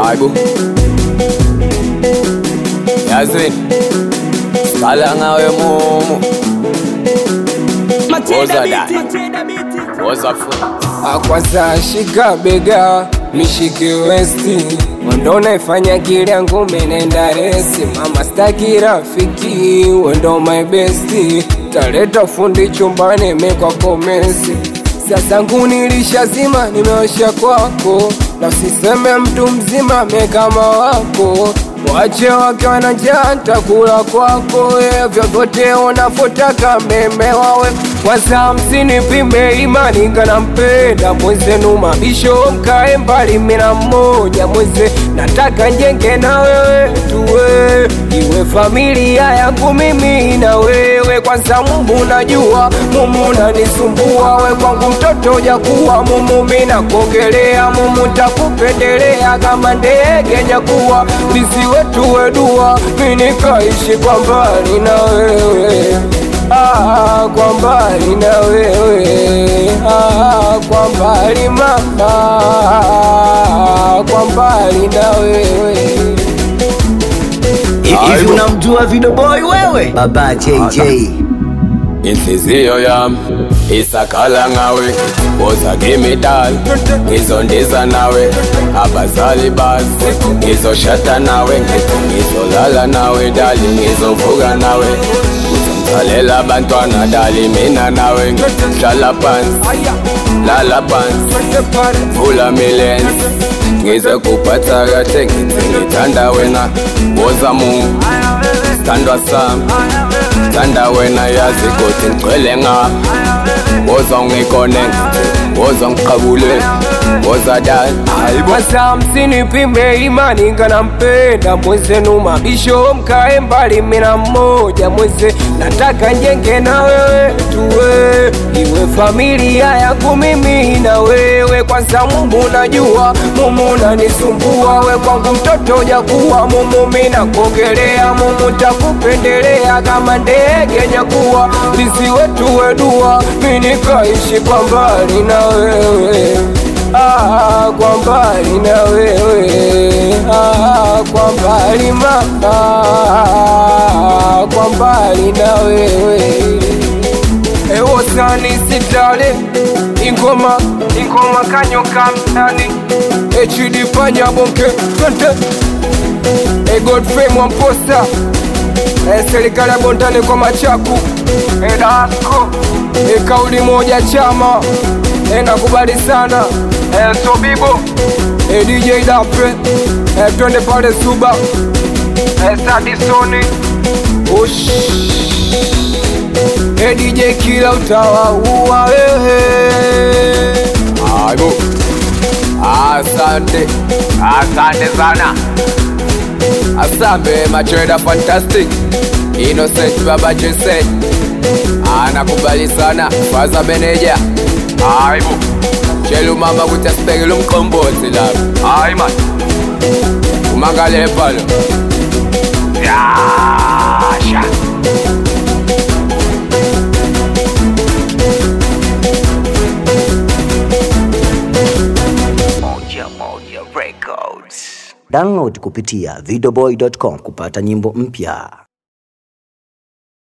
Aibu Yazin Skala ngawe mumu Woza da Woza fu Kwanza shika bega nishike westi Wendo naifanya kile yangu menenda resi Mama staki rafiki wendo my besti Taleta fundi chumbani mekwako mesi Sasa ngunilishazima nimeosha kwako Na usiseme mtu mzima mekama wako Wache wake wanajaa ntakula kwako eh, vyovyote unavyotaka meme wawe kwanza msinipime imani ngana mpenda mwenzenu mabisho mkae mbali mina mmoja mweze nataka njenge na wewe tuwe iwe familia yangu mimi na wewe kwanza mumu najua mumu nanisumbua we kwangu mtoto jakuwa mumu mina kuongelea mumu takupendelea kama ndege nyakuwa lisiwe tuwe dua minikaishi kwa mbali na wewe ah, kwa mbali na wewe ah, kwa mbali mama ah, kwa mbali na wewe Hivi unamjua Video Boy wewe? Baba JJ. Inhliziyo yami isakhala ngawe Woza ngimidala Ngizondiza nawe Abazali bazi Ngizoshada nawe Ngizolala nawe dali Ngizovuka nawe Ngizomzalela abantwana dali Mina nawe Hlala phansi Lala phansi Vula milenzi Ngize kuphatha kahle ngithi ngithanda wena Woza mungu Sithandwa sami Thanda wena yazi ukuthi ngcwele ngapha Woza ungikone Woza ngiqabule Woza dali Hayibo kwanza msinipime imani ngana mpenda mwenzenu mabisho mkae mbali mina mmoja mweze nataka njenge na wewe tuwe iwe familia yangu mimi na wewe kwanza mumu najua mumu nanisumbua we kwangu mtoto jakuwa mumu mina kuongelea mumu takupendelea kama ndege nyakuwa lisiwe tuwe dua minikaishi kwa mbali na wewe ah, kwa mbali na wewe ah, kwa mbali mama ah, kwa mbali na wewe ewosani sitale ingoma ingoma kanyoka mtani echidi panya bonke twende e Godfrey Mwamposa e serikali ya Bondani kwa Machaku e Dasko e kauli moja chama e nakubali sana e Sobibo e DJ Dapre e twende pale Suba e Sadisoni Ush e DJ kila utawaua wewe Hayibo Asante Asante sana Asambe Macheda Fantastic Innocent Baba Jason Anakubali sana Faza Beneja Hayibo Chelu mama kuti asibekele umqombothi lapha hayi man umangale palo yasha Download kupitia videoboy.com kupata nyimbo mpya.